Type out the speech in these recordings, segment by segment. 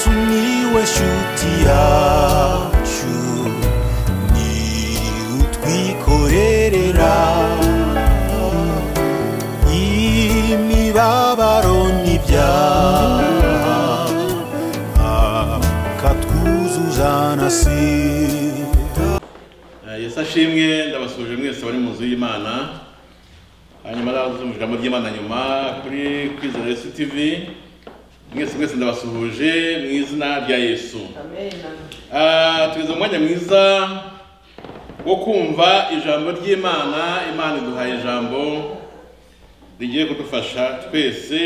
Miłeś utiaciu Ni utwikorerera Imibabaro n'ibyaha Akatwuzuzanasira Eh, Yesu ashimwe ndabasuje mwese bari mu nzu y'Imana hanyuma ndabasuje ijambo ry'Imana nyuma kuri kwizera Yesu TV mwese mwese ndabasuhuje mu izina rya Yesu Ah, tugeze mu mwanya mwiza wo kumva ijambo ry'Imana Imana iduhaye ijambo rigiye kudufasha twese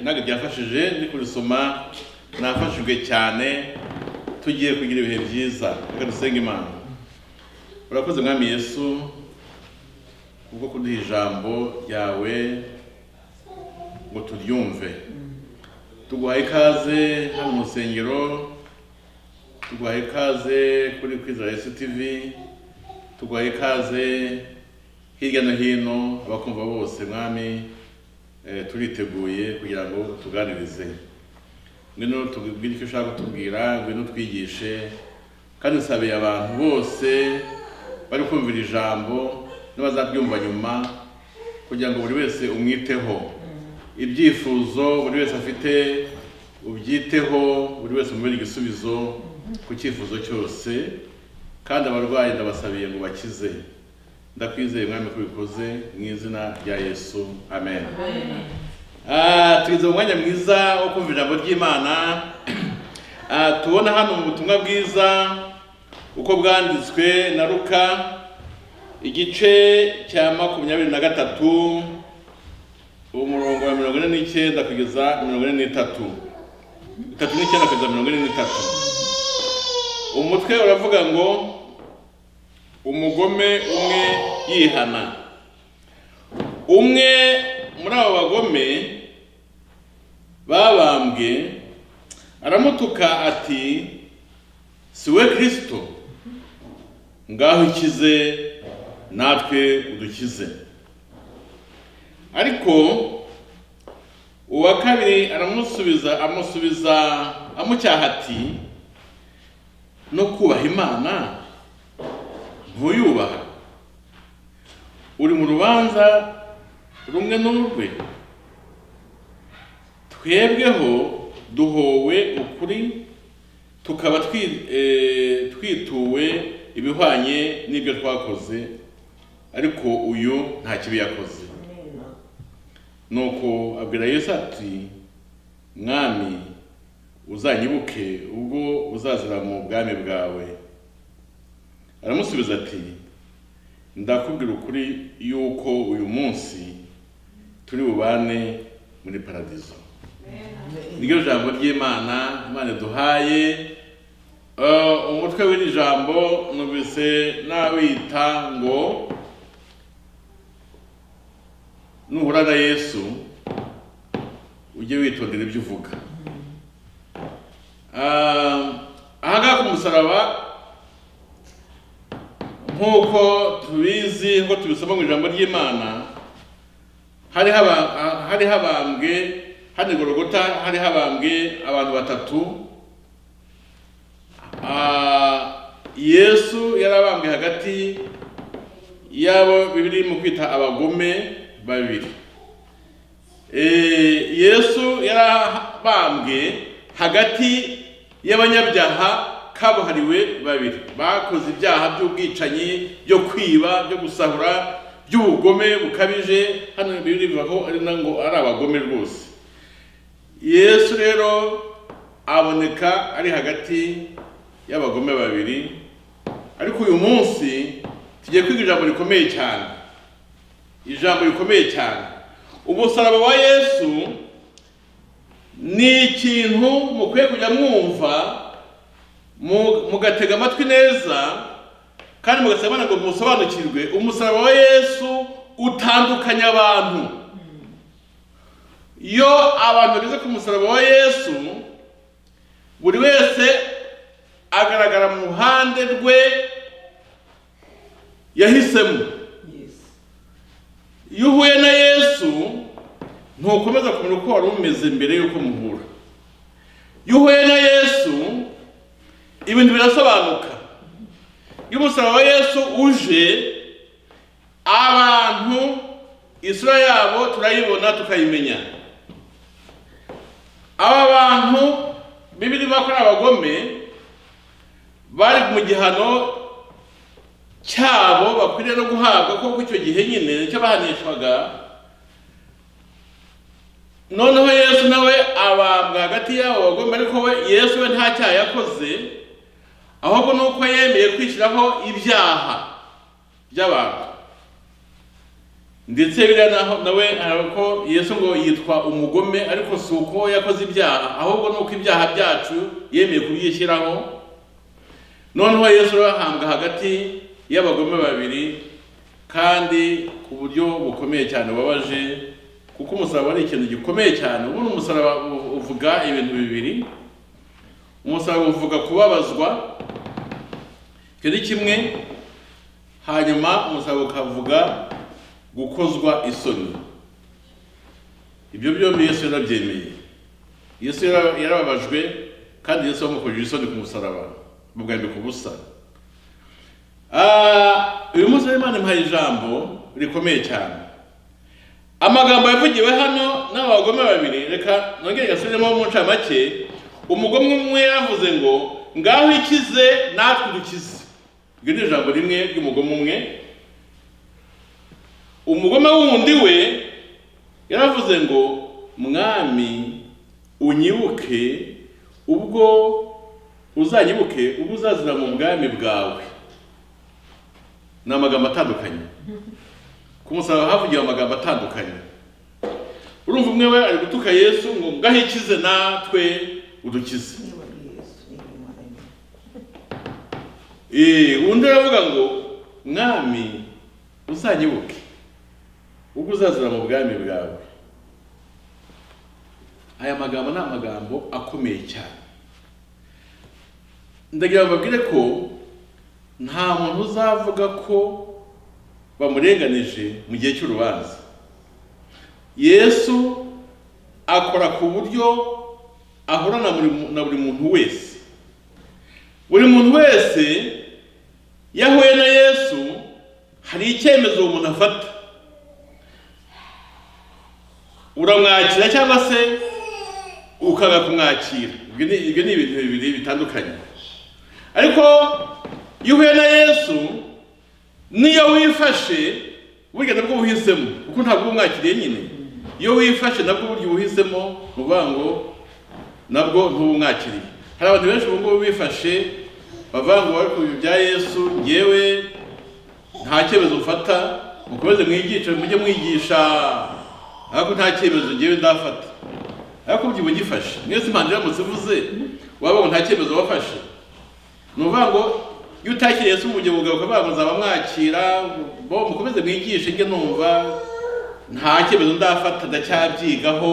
ntabwo ryafashije ndi kurisoma nafashijwe cyane tugiye kugira ibihe byiza reka dusenge Imana urakoze mwami yesu kubwo kuduha ijambo ryawe ngo turyumve tuguhaye ikaze hano mu rusengero tuguhaye ikaze kuri kwizera yesu tivi tuguhaye ikaze hirya no hino abakumva bose mwami eh, turiteguye kugira ngo tuganirize ngwino tubwire icyo ushaka kutubwira ngwino twigishe kandi nsabeye abantu bose bari kumvira ijambo n'abazaryumva nyuma kugira ngo buri wese umwiteho ibyifuzo buri wese afite ubyiteho buri wese umubere igisubizo ku cyifuzo cyose kandi abarwayi ndabasabiye ngo bakize ndakwizeye mwami ko ubikoze mu izina rya yesu amen Ah, tugeze mu mwanya mwiza wo kumva ijambo ry'imana Ah, tubona hano mu butumwa bwiza uko bwanditswe na ruka igice cya makumyabiri na gatatu umurongo wa mirongo ine n'icyenda kugeza mirongo ine n'itatu itatu n'icyenda kugeza mirongo ine n'itatu umutwe uravuga ngo umugome umwe yihana umwe muri abo bagome babambwe aramutuka ati si we kirisito ngaho ikize natwe udukize ariko uwa kabiri aramusubiza amusubiza amucyaha ati no kubaha imana ntuyubaha uri mu rubanza rumwe n'urwe twebweho duhowe ukuri tukaba twi- eh, twituwe ibihwanye n'ibyo twakoze ariko uyu nta kibi yakoze nuko abwira yesu ati mwami uzanyibuke ubwo uzazira mu bwami bwawe aramusubiza ati ndakubwira ukuri yuko uyu munsi turi bubane muri paradizo niryo jambo ry'imana imana duhaye umutwe w'iri jambo numvise nawita ngo nuhura na yesu ujye witondera ibyo uvuga Ah, ahangaha ku musaraba nk'uko tubizi nk'uko tubisoma mu ijambo ry'imana hari haba- ha- hari habambwe hano i gorogota hari habambwe abantu batatu Ah, yesu yarabambwe hagati y'abo bibiri mu kwita abagome babiri Eh, yesu yarabambwe hagati y'abanyabyaha kabuhariwe babiri bakoze ibyaha by'ubwicanyi byo kwiba byo gusahura by'ubugome bukabije hano bibiri bivuga ko ari na ngo ari abagome rwose yesu rero aboneka ari hagati y'abagome babiri ariko uyu munsi tugiye kwiga ijambo rikomeye cyane ijambo rikomeye cyane umusaraba wa yesu ni ikintu mukwiye kujya mwumva mu- mugatega amatwi neza kandi mugasabana ngo musobanukirwe umusaraba wa yesu utandukanya abantu iyo abantu bageze ku musaraba wa yesu buri wese agaragara mu ruhande rwe yahisemo iyo uhuye na yesu ntukomeza kumenya uko wari umeze mbere y'uko muhura iyo uhuye na yesu ibintu birasobanuka iyo umusaraba wa yesu uje abantu isura yabo turayibona tukayimenya aba bantu bibiri bakora abagome bari mu gihano cyabo bakwiriye no guhabwa kuko icyo gihe nyine nicyo bahanishwaga noneho yesu nawe abambwa hagati y'abo bagome ariko we yesu we nta cyaha yakoze ahubwo ni uko yemeye kwishyiraho ibyaha by'abantu ndetse biriya naho nawe hari uko yesu ngo yitwa umugome ariko si uko yakoze ibyaha ahubwo ni uko ibyaha byacu yemeye kubyishyiraho noneho yesu ahambwa hagati y'abagome babiri kandi ku buryo bukomeye cyane bubabaje kuko umusaraba ari ikintu gikomeye cyane ubundi umusaraba u- uvuga ibintu bibiri umusaraba uvuga kubabazwa icyo ni kimwe hanyuma umusaraba ukavuga gukozwa isoni ibyo byombi yesu yarabyemeye yesu yara- yarababajwe kandi yesu bamukojeje isoni ku musaraba bamwambika ubusa Ah, uyu munsi rero imana impaye ijambo rikomeye cyane amagambo yavugiwe hano n'abagome babiri reka nongere gasubiremo mu ncamake umugome umwe yavuze ngo ngaho ikize natwe dukize iryo ni ijambo rimwe ry'umugome umwe umugome wundi we yaravuze ngo mwami unyibuke ubwo uzanyibuke ubwo uzazira mu bwami bwawe ni amagambo atandukanye ku musaraba havugiwe amagambo atandukanye urumva umwe we ari gutuka yesu ngo ngaho ikize natwe udukize Eh, undi aravuga ngo mwami uzanyibuke ubwo uzazira mu bwami bwawe aya magambo ni amagambo akomeye cyane ndagira ngo babwire ko nta muntu uzavuga ko bamurenganije mu gihe cy'urubanza yesu akora ku buryo ahura na buri mu- na buri muntu wese buri muntu wese iyo ahuye na yesu hari icyemezo uwo muntu afata uramwakira cyangwa se ukanga kumwakira ibyo ni- ibyo ni ibintu bibiri bitandukanye ariko iyo uhuye na yesu niyo wifashe burya nabwo uhisemo kuko ntabwo uba umwakiriye nyine iyo wifashe nabwo burya uba uhisemo ni ukuvuga ngo nabwo ntuba umwakiriye hari abantu benshi ubu ngubu bifashe bavuga ngo bari ku bintu bya yesu yewe nta cyemezo mfata mukomeze mwigishe mujye mwigisha ariko nta cyemezo ngewe ndafata ariko ubyibuha ugifashe mwese impande iramutse ivuze waba ngo nta cyemezo wafashe ni ukuvuga ngo iyo utakiriye yesu mu gihe bwawe ukavuga ngo nzaba mwakira bo mukomeze mwigishe njye numva nta cyemezo ndafata ndacyabyigaho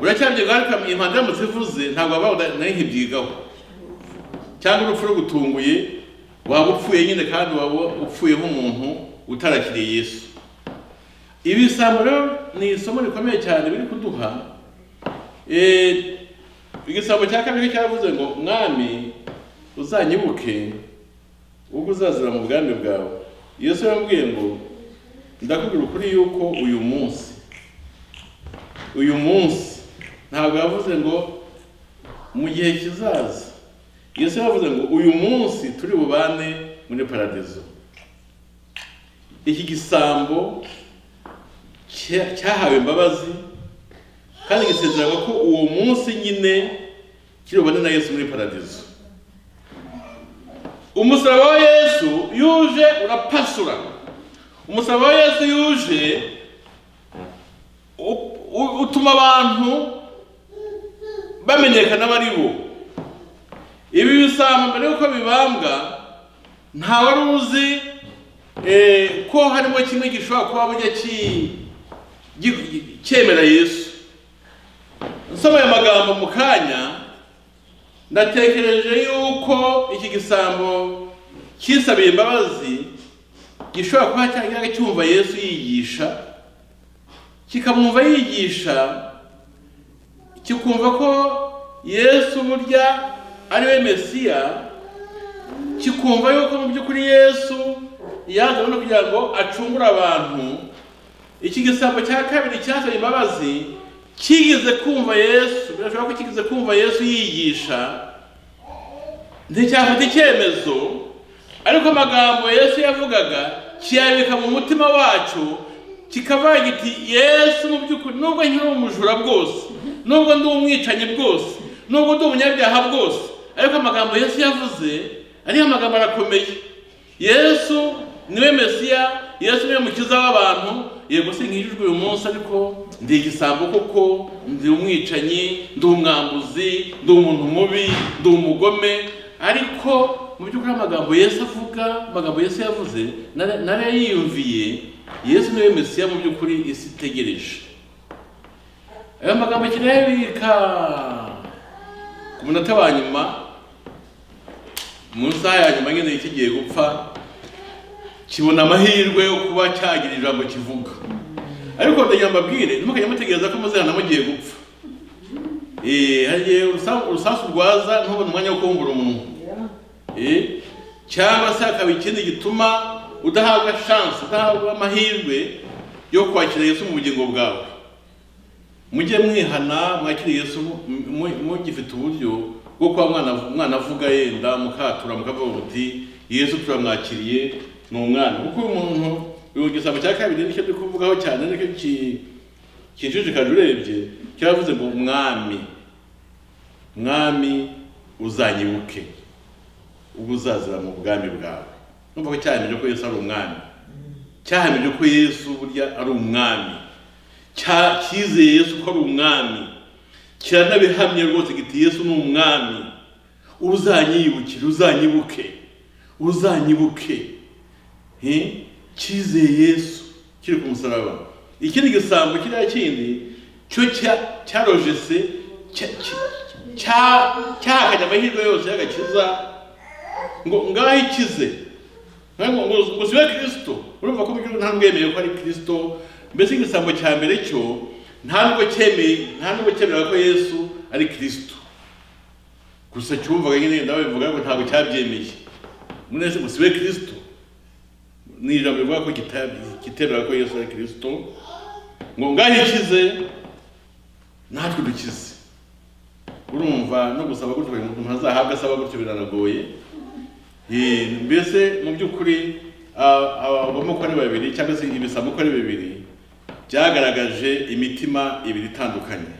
uracyabyigaho ariko impande iramutse ivuze ntabwo waba nayo ntibyigaho cyangwa urupfu rugutunguye waba upfuye nyine kandi waba upfuye nk'umuntu utarakiriye yesu ibi bisambo rero ni isomo rikomeye cyane biri kuduha Eh, igisambo cya kabiri cyaravuze ngo mwami uzanyibuke ubwo uzazira mu bwami bwawe yesu yambwiye ngo ndakubwira ukuri yuko uyu munsi uyu munsi ntabwo yavuze ngo mu gihe kizaza yesu yavuze ngo uyu munsi turi bubane muri paradizo iki gisambo cya- cyahawe imbabazi kandi gisezererwa ko uwo munsi nyine kiri bubane na yesu muri paradizo umusaraba wa yesu iyo uje urapasura umusaraba wa yesu iyo uje u- u- utuma abantu bamenyekana bari bo ibi bisambo mbere yuko bibambwa nta wari uzi eh, ko harimo kimwe gishobora kuba bujya ki- gi- cyemera yesu nsoma aya magambo mu kanya ndatekereje yuko iki gisambo cyisabiye imbabazi gishobora kuba cyagiraga cyumva yesu yigisha kikamwumva yigisha kikumva ko yesu burya ari we mesiya kikumva yuko mu by'ukuri yesu yazanywe no kugira ngo acungure abantu iki gisambo cya kabiri cyasabye imbabazi kigeze kumva yesu birashoboka ko kigeze kumva yesu yigisha nticyafata icyemezo ariko amagambo yesu yavugaga kiyabika mu mutima wacu kikavuga giti yesu mu by'ukuri nubwo nkiri umujura bwose nubwo ndi umwicanyi bwose nubwo ndi umunyabyaha bwose ariko amagambo yesu yavuze ariyo amagambo arakomeye yesu niwe mesiya yesu niwe mukiza w'abantu yego sinkijijwe uyu munsi ariko ndi igisambo koko ndi umwicanyi ndi umwambuzi ndi umuntu mubi ndi umugome ariko mu by'ukuri amagambo yesu avuga amagambo yesu yavuze nara- narayiyumviye yesu niwe mesiya mu by'ukuri isi itegereje ayo magambo kirayabika ku munota wa nyuma mu isaha ya nyuma nyine kigiye gupfa kibona amahirwe yo kuba cyagira ijambo kivuga ariko ndagira mbabwire ntimukajya mutegereza ko muzirana mugiye gupfa Eh, hari igihe urusa- urusasu rwaza ntubone umwanya wo kubumbura umunwa Eh, cyangwa se hakaba ikindi gituma udahabwa shansi udahabwa amahirwe yo kwakira yesu mu bugingo bwawe mujye mwihana mwakire yesu mu- mu- mugifite uburyo bwo kuba mwana umwana avuga yenda mukatura mukavuga muti yesu turamwakiriye ni umwana kuko uyu muntu uyu gisabo cya kabiri nicyo turi kuvugaho cyane nicyo ki- kinshishikaje urebye cyaravuze ngo mwami mwami uzanyibuke ubwo uzazira mu bwami bwawe numva ko cyahamije ko yesu ari umwami cyahamije ko yesu burya ari umwami cya- cyizeye yesu ko ari umwami kiranabihamye rwose giti yesu ni umwami uzanyibukire uzanyibuke uzanyibuke Eh, cyizeye yesu kiri ku musaraba ikindi gisambo kiriya kindi cyo cya- cyarojese cya- cya- cya- cyahakanye amahirwe yose y'agakiza ngo ngaho ikize ngo ngo ngo siwe kirisito urumva ko mugihugu nta n'umwemeye ko ari kirisito mbese igisambo cya mbere cyo nta nubwo cyemeye nta nubwo cyemera ko yesu ari kirisito gusa cyumvaga nyine nawe bivuga ngo ntabwo cyabyemeye mwese ngo siwe kirisito ni ijambo rivuga ko kita- kitemera ko yesu ari kirisito ngo ngaho ikize natwe dukize urumva no gusaba gutyo kugira ngo umuntu azahabwe asaba gutyo biranagoye Eh, mbese mu by'ukuri ah, abavamo uko ari babiri cyangwa se ibisambo uko ari bibiri byagaragaje imitima ibiri itandukanye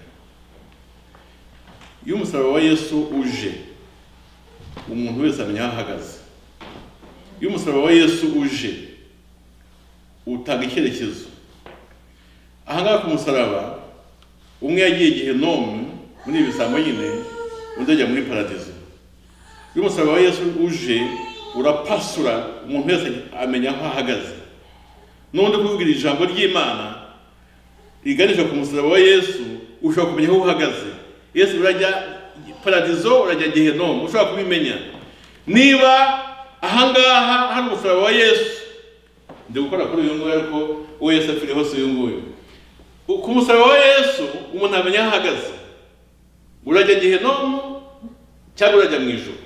iyo umusaraba wa yesu uje umuntu wese amenya aho ahagaze iyo umusaraba wa yesu uje utanga icyerekezo aha ngaha ku musaraba umwe yagiye gehenomu muri ibi bisambo nyine undi ajya muri paradizo iyo umusaraba wa yesu uje urapasura umuntu wese amenya aho ahagaze n'undi kuvugira ijambo ry'imana riganisha ku musaraba wa yesu ushobora kumenya aho uhagaze yesu urajya paradizo urajya gehenomu ushobora kubimenya niba ahangaha hari umusaraba wa yesu ndi gukora kuri uyu nguyu ariko uwo yesu apfiriye hose uyu nguyu ku musaraba wa yesu umuntu amenya aho ahagaze urajya gehenomu cyangwa urajya mu ijoro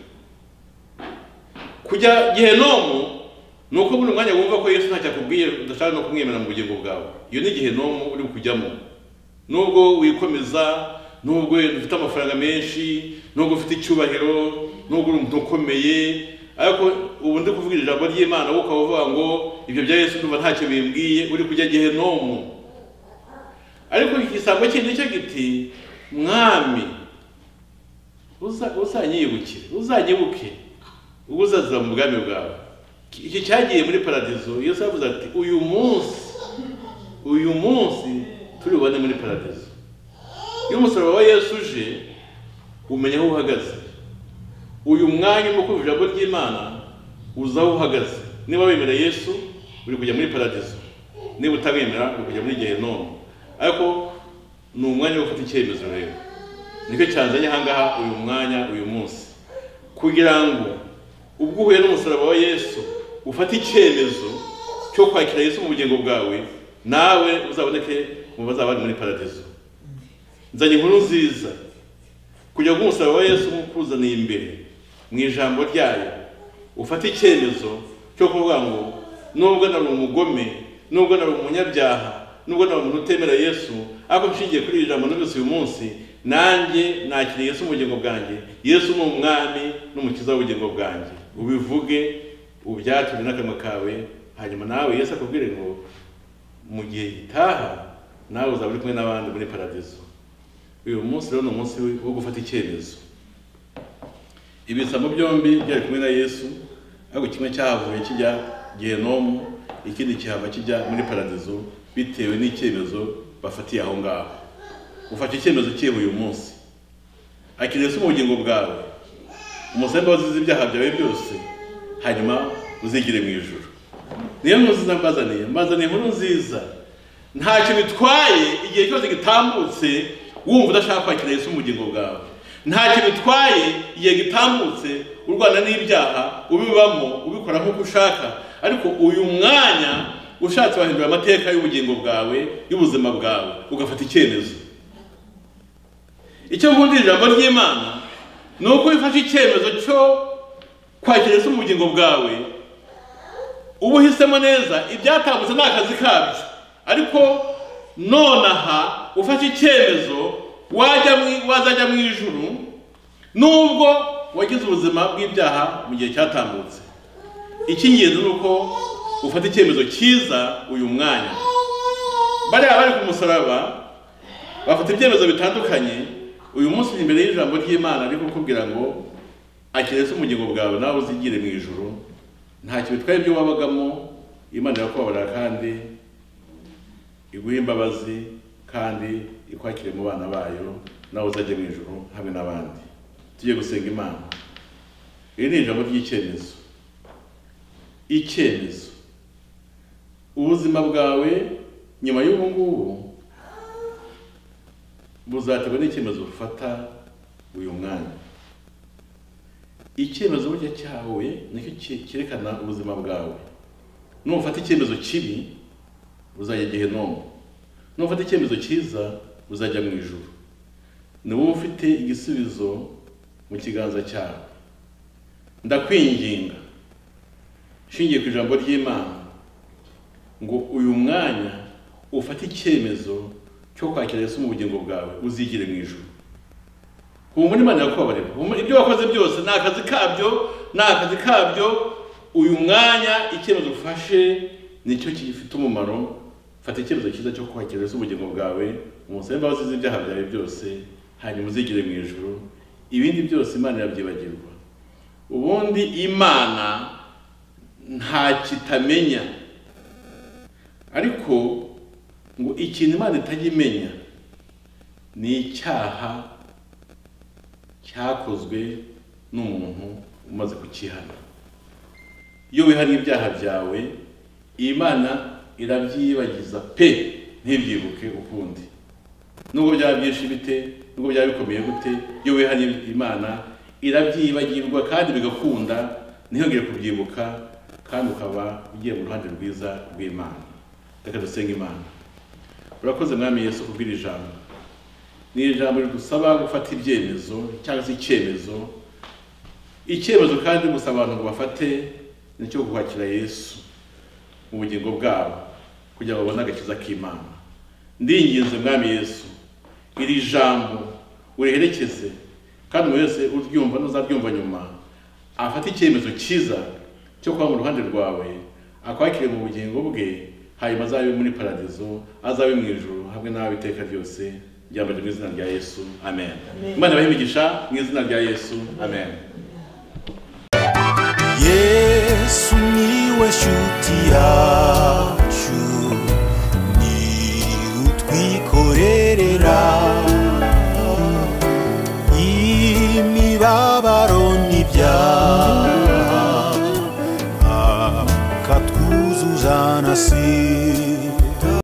kujya gehenomu ni uko buri mwanya wumva ko yesu ntacyo akubwiye udashaka no kumwemera mu bugingo bwawe iyo ni gehenomu uri kujyamo nubwo wikomeza nubwo wenda ufite amafaranga menshi nubwo ufite icyubahiro nubwo uri umuntu ukomeye ariko ubu ndi kuvugira ijambo ry'imana wowe ukaba uvuga ngo ibyo bya yesu ndumva ntacyo bimbwiye uri kujya gehenomu ariko iki gisambo kindi nicyo giti mwami uza- uzanyibukire uzanyibuke ubwo uzazira mu bwami bwawe Iki- iki cyagiye muri paradizo yesu yavuze ati uyu munsi uyu munsi turi bubone muri paradizo iyo umusaraba wa yesu uje umenya aho uhagaze uyu mwanya urimo kumva ijambo ry'imana uza aho uhagaze niba wemera yesu uri kujya muri paradizo niba utamwemera uri kujya muri gehenomu ariko ni umwanya wo gufata icyemezo rero nicyo cyanzanye ahangaha uyu mwanya uyu munsi kugira ngo ubwo uhuye n'umusaraba wa yesu ufate icyemezo cyo kwakira yesu mu bugingo bwawe nawe uzaboneke mu bazaba bari muri paradizo nzanye inkuru nziza kugira ngo umusaraba wa yesu nk'ukuzaniye imbere mu ijambo ryayo ufate icyemezo cyo kuvuga ngo nubwo nari umugome nubwo nari umunyabyaha nubwo nari umuntu utemera yesu ariko nshingiye kuri iri jambo n'umunsi uyu munsi nanjye nakiriye yesu ubugingo bwanjye yesu ni umwami n'umukiza w'ubugingo bwanjye ubivuge ubyature n'akanwa kawe hanyuma nawe yesu akubwire ngo mu gihe gitaha nawe uzaba uri kumwe n'abandi muri paradizo uyu munsi rero ni umunsi wo gufata icyemezo ibisambo byombi byari kumwe na yesu ariko kimwe cyahavuye kijya genomu ikindi kihava kijya muri paradizo bitewe n'icyemezo bafatiye aho ngaho ufata icyemezo cyewe uyu munsi akiriye se ubugingo bwawe umusemba wazize ibyaha byawe byose hanyuma uzigire mu ijoro niyo nkuru nziza mbazaniye mbazaniye inkuru nziza ntacyo bitwaye igihe cyose gitambutse wumva udashaka kwakira Yesu ubugingo bwawe ntacyo bitwaye igihe gitambutse urwana n'ibyaha ubibamo ubikora nk'uko ushaka ariko uyu mwanya ushatse wahindura amateka y'ubugingo bwawe y'ubuzima bwawe ugafata icyemezo icyo nkundira ijambo ry'imana ni uko wifashe icyemezo cyo kwakira Yesu ubugingo bwawe uba uhisemo neza ibyatambutse ni akazi kabyo ariko nonaha ufashe icyemezo wajya mu- wazajya mu ijuru nubwo wagize ubuzima bw'ibyaha mu gihe cyatambutse icy'ingenzi ni uko ufata icyemezo cyiza uyu mwanya bariya bari ku musaraba bafite ibyemezo bitandukanye uyu munsi uri imbere y'ijambo ry'imana ari kukubwira ngo akirese ubugingo bwawe nawe uzigire mu ijuru ntacyo bitwaye ibyo wabagamo imana irakubabarira kandi iguhe imbabazi kandi ikwakire mu bana bayo nawe uzajya mu ijuru hamwe n'abandi tujye gusenga imana iri ni ijambo ry'icyemezo icyemezo ubuzima bwawe nyuma y'ubu ngubu buzaterwa n'icyemezo ufata uyu mwanya icyemezo burya cyawe nicyo ki- cyerekana ubuzima bwawe nufata icyemezo kibi uzajya igihe none nufata icyemezo cyiza uzajya mu ijuru ni wowe ufite igisubizo mu kiganza cyawe ndakwinginga nshingiye ku ijambo ry'imana ngo uyu mwanya ufate icyemezo cyo kwakira Yesu mu bugingo bwawe uzigire mu ijuru humura imana yakubabarira humura ibyo wakoze byose ni akazi kabyo ni akazi kabyo uyu mwanya icyemezo ufashe nicyo gifite umumaro fata icyemezo cyiza cyo kwakira Yesu ubugingo bwawe umusabe imbabazi z'ibyaha byawe byose hanyuma uzigire mu ijuru ibindi byose imana irabyibagirwa ubundi imana nta kitamenya ariko ngo ikintu imana itajya imenya ni icyaha cyakozwe n'umuntu umaze kukihana iyo wihana ibyaha byawe imana irabyibagiza pe ntibyibuke ukundi nubwo byaba byinshi bite nubwo byaba bikomeye gute iyo wihanye imana irabyibagirwa kandi bigakunda ntihongere kubyibuka kandi ukaba ugiye mu ruhande rwiza rw'imana reka dusenge imana urakoze mwami yesu kubwira ijambo ni ijambo ridusaba gufata ibyemezo cyangwa se icyemezo icyemezo kandi gusa abantu ngo bafate ni icyo kwakira yesu mu bugingo bwabo kugira ngo babone agakiza k'imana ndinginze mwami yesu iri jambo uriherekeze kandi umuntu wese uryumva n'uzaryumva nyuma afate icyemezo cyiza cyo kuba mu ruhande rwawe akwakire mu bugingo bwe hanyuma azabe muri paradizo azabe mu ijuru hamwe nawe iteka ryose ryambaje mu izina rya yesu amen imana ibahe imigisha mu izina rya yesu amen. yesu niwe shuti yacu ni utwikorerera imibabaro n'ibyaha akatwuzuzana si